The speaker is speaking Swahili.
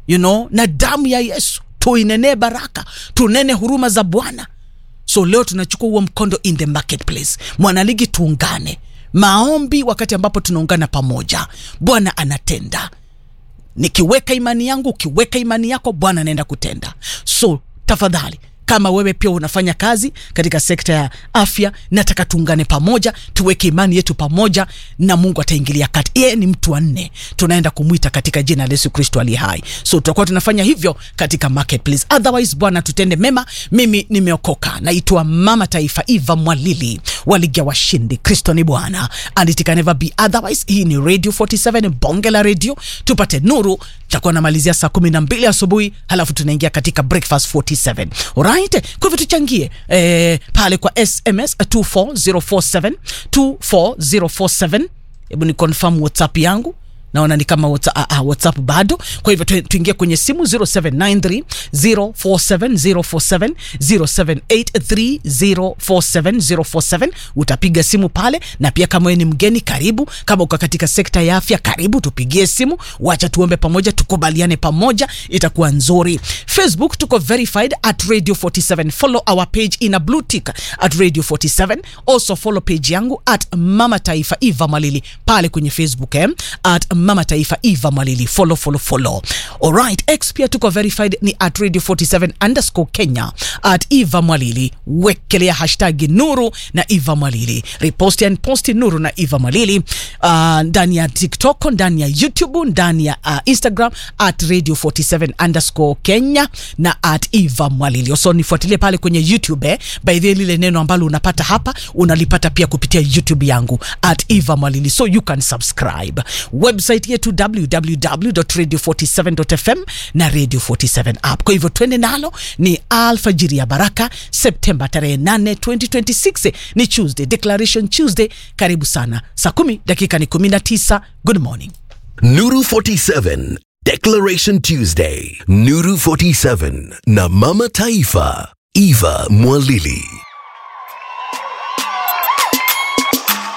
you know, na damu ya Yesu tuinenee baraka, tunene huruma za Bwana. So leo tunachukua huo mkondo in the marketplace. Mwanaligi, tuungane maombi. Wakati ambapo tunaungana pamoja, Bwana anatenda. Nikiweka imani yangu, ukiweka imani yako, Bwana anaenda kutenda. So tafadhali kama wewe pia unafanya kazi katika sekta ya afya, nataka tuungane pamoja, tuweke imani yetu pamoja, na Mungu ataingilia kati. Yeye ni mtu wa nne, tunaenda kumwita katika jina la Yesu Kristo aliye hai. So tutakuwa tunafanya hivyo katika marketplace. Otherwise, Bwana tutende mema. Mimi nimeokoka, naitwa Mama Taifa Eva Mwalili waligia washindi. Kristo ni Bwana and it can never be otherwise. Hii ni Radio 47 bonge la radio, tupate nuru. Tutakuwa namalizia saa kumi na mbili asubuhi, halafu tunaingia katika breakfast 47 Alright, kwa hivyo tuchangie eh, pale kwa SMS 24047 24047. Hebu ni confirm WhatsApp yangu naona ni kama WhatsApp, uh, uh, WhatsApp bado. Kwa hivyo tu- tuingie kwenye simu 0793 047047 0783 047047. Utapiga simu pale, na pia kama wewe ni mgeni, karibu. Kama uko katika sekta ya afya, karibu, tupigie simu, wacha tuombe pamoja, tukubaliane pamoja, itakuwa nzuri. Facebook tuko verified at Radio 47. Follow our page in a blue tick at Radio 47. Also follow page yangu at Mama Taifa Eva Malili pale kwenye Facebook eh? at Mama Taifa Eva Malili. Follow, follow, follow. Alright, X pia tuko verified ni at Radio 47 underscore Kenya at Eva Malili. Wekelea hashtag Nuru na Eva Malili. Reposti and posti Nuru na Eva Malili uh, ndani ya TikTok, ndani ya YouTube, ndani ya uh, Instagram at Radio 47 underscore Kenya na at Eva Mwalili. So nifuatilie pale kwenye YouTube eh. By the way, lile neno ambalo unapata hapa unalipata pia kupitia YouTube yangu at Eva Mwalili, so you can subscribe. Website yetu www.radio47.fm na Radio 47 app. Kwa hivyo twende nalo, ni alfajiri ya baraka, Septemba tarehe 8, 2026 ni Tuesday, Declaration Tuesday. Karibu sana, saa kumi dakika ni 19. Good morning. Nuru 47 Declaration Tuesday Nuru 47 na Mama Taifa Eva Mwalili